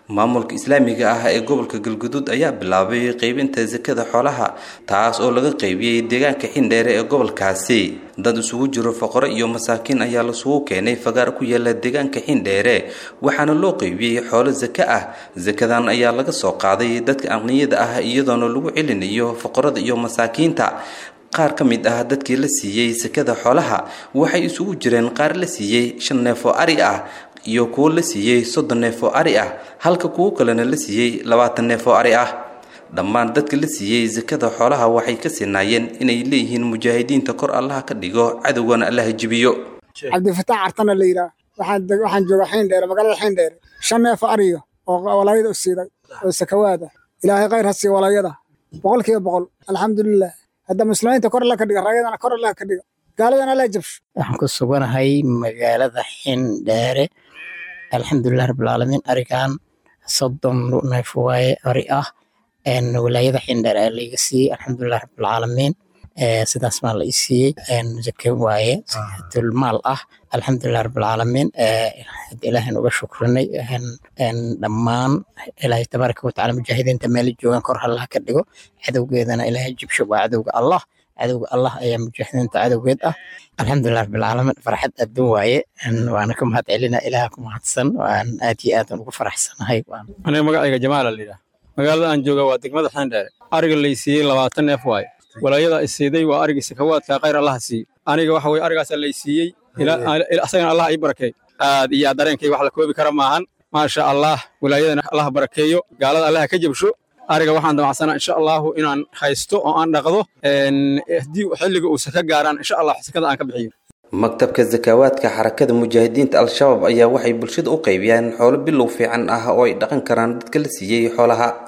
maamulka islaamiga ah ee gobolka galguduud ayaa bilaabay qeybinta sakada xoolaha taas oo laga qeybiyey deegaanka xindheere ee gobolkaasi dad isugu jiro foqoro iyo masaakiin ayaa lasugu keenay fagaar ku yaala deegaanka xindheere waxaana loo qeybiyey xoolo sake ah sakadan ayaa laga soo qaaday dadka aqniyada ah iyadoona lagu celinayo foqorada iyo masaakiinta qaar ka mid ah dadkii la siiyey sakada xoolaha waxay isugu jireen qaar la siiyey shan neef oo ari ah iyo kuwo la siiyey soddon neef oo ari ah halka kuwo kalena la siiyey labaatan neef oo ari ah dhammaan dadka la siiyey sakada xoolaha waxay ka sinaayeen inay leeyihiin mujaahidiinta kor allaha ka dhigo cadowgana allaha jibiyo cabdifataax cartana la yidhaah waxaan joogaa xindheere magaalada xindheere shan neef ariyo oo walaayada u siiday oo sakawaada ilaahay khayr ha siiyo walaayada boqol kiiba boqol alxamdulilah hadda muslimiinta kor alla ka dhiga raayadana kor alla ka dhiga gaaladana alla jabsho waxaan ku suganahay magaalada xindheere alxamdulilah rabbilcaalamiin arigan soddon neef waaye ari ah walaayada xindheere aa laiga siiyey alxamdulilah rabbilcaalamiin sidaas maa la i siiyey zake waaye tulmaal ah alxamdulilah rabbilcaalamiin ilaahan uga shukrinay dhammaan ilaahay tabaaraka watacaala mujaahidiinta meela joogaan kor hallaha ka dhigo cadowgeedana ilaahay jibsho waa cadowga allah cadowga allah ayaa mujaahidiinta cadowgeed ah alxamdulilah rabbilcaalamiin farxad adduun waaye waana ka mahad celina ilaaha ku mahadsan waan aad iyo aadan ugu faraxsanahay aniga magacayga jamaala la yidhaah magaalada aan jooga waa degmada xeendheere ariga lay siiyey labaatan neef waaye walaayada isiiday waa arigii sakawaadka khayr allaha siiye aniga waxa weye arigaasaa lay siiyey asagana allah ii barakeey aad iyo aad dareenkay wax la koobi kara maahan maasha allah walaayadana allaha barakeeyo gaalada allaha ka jabsho ariga waxaan damacsanaa insha allahu inaan haysto oo aan dhaqdo haddii xilliga uu saka gaaraan insha allah sakada aan ka bixiyo maktabka sakawaadka xarakada mujaahidiinta al-shabaab ayaa waxay bulshada u qaybiyaan xoolo bilow fiican ah oo ay dhaqan karaan dadka la siiyey xoolaha